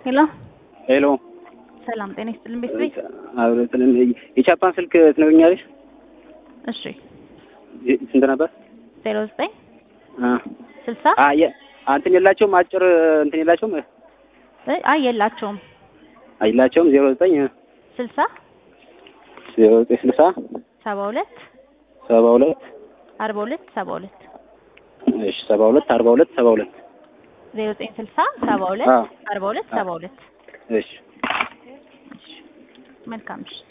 ሄሎ ሄሎ ሰላም ጤና ይስጥልን ቤት አብረን የቻፓን ስልክ ትነግኛለሽ? እሺ ስንት ነበር? ዜሮ ዘጠኝ አ ስልሳ አ የ እንትን የላቸውም አጭር እንትን የላቸውም አይ የላቸውም አይላቸውም ዜሮ ዘጠኝ ስልሳ ዜሮ ዘጠኝ ስልሳ ሰባ ሁለት ሰባ ሁለት አርባ ሁለት ሰባ ሁለት እሺ ሰባ ሁለት አርባ ሁለት ሰባ ሁለት ዜሮ ዘጠኝ ስልሳ ሰባ ሁለት አዎ። አርባ ሁለት ሰባ ሁለት እሺ መልካም እሺ